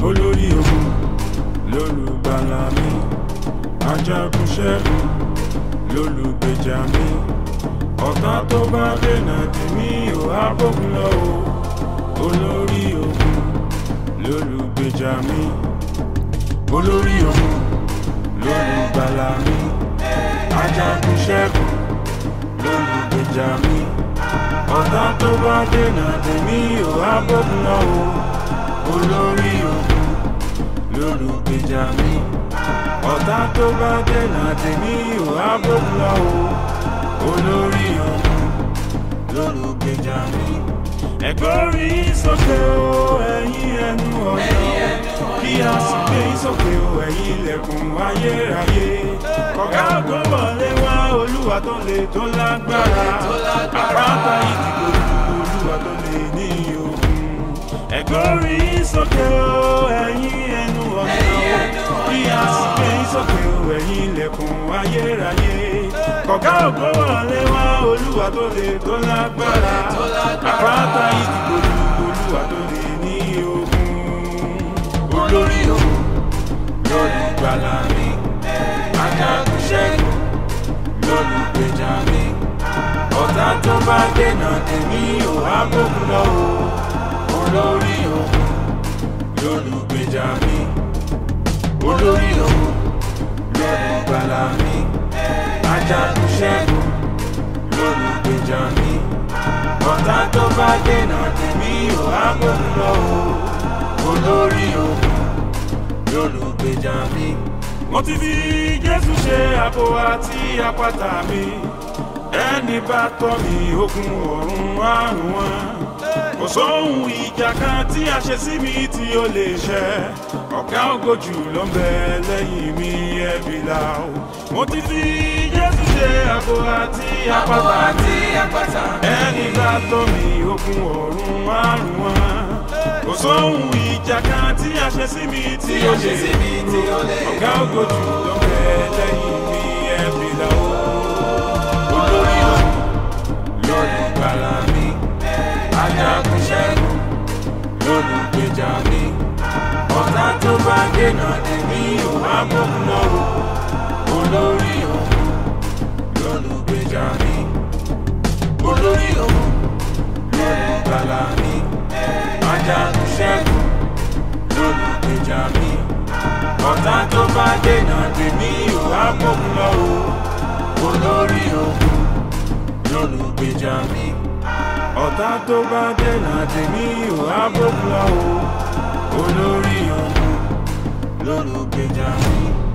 olórí ogun lólùgbàlà mi ajagun ṣẹ́gun lólùgbèjà mi ọ̀tá tó bá dènà tèmi ò á bógun lọ o olórí ogun lólùgbèjà mi olórí ogun lólùgbàlà mi ajagun ṣẹ́gun lólùgbèjà mi ọ̀tá tó bá dènà tèmi ò á bógun lọ o olórí ogun lólùgbèjà mi ọ̀tá tó bá dènà tèmi ò á bógun lọ o olórí ogun lólùgbèjà mi. ẹ̀gbọ́rí sókè o ẹ̀yin ẹnu ọ̀nà kí a sì gbé sókè o ẹ̀yin ilẹ̀kùn ayérayé kọ̀gá ògbó wọlé wá olúwa tó le tó lágbára àpáta ìdìbò olúwa tó le ní ogun ẹ̀gbọ́rí sókè o ẹ̀yin ẹnu ọ̀nà kí a sì gbé sókè o ẹ̀yin ilẹ̀kùn ayérayé kọ̀gá ògbó wọlé wá olúwa tó le tó lágbára àpáta ìdìbò olúwa tó le ní ogun olórí ogun lólùgbàlà mi ajagun ṣẹ́gun lólùgbèjà mi ọ̀tá tó bá dènà tèmi ò á bógun lọ o olórí ogun lólùgbèjà mi olórí ogun lólùgbàlà mi ajagun ṣẹ́gun lólùgbèjà mi ọ̀tá tó bá dènà tèmi ò á bógun lọ o olórí ogun lólùgbèjà mi. mo ti fi jésù ṣe àbò àti àpáta mi ẹni bá tọ́ mi ogun ọ̀run àrùn wọn kò sóhun ìjà kan tí a ṣe sí mi tí ó lè ṣẹ ọ̀gá ògo jù ló ń bẹ lẹ́yìn mi ẹ̀bí la o mo ti fi jésù ṣe àbò àti àpáta mi ẹni bá tọ́ mi ogun ọ̀run àrùn wọn kò sóhun ìjà kan tí a ṣe sí mi tí ó lè ọ̀gá ògo jù ló ń bẹ lẹ́yìn mi ẹ̀bí la o olórí ogun lólùgbàlà mi ajagun ṣẹ́gun lólùgbèjà mi ọ̀tá tó bá dènà tèmi ò wá bókun lọ o olórí ogun lólùgbèjà mi olórí ogun lólùgbàlà mi ajagun ṣẹ́gun lólùgbèjà mi ọ̀tá tó bá dènà tèmi ò wá bókun lọ o olórí ogun lólùgbèjà mi ọ̀tá tó bá dènà tèmi ò á bókun lọ o olórí ogun lólùgbèjà mi.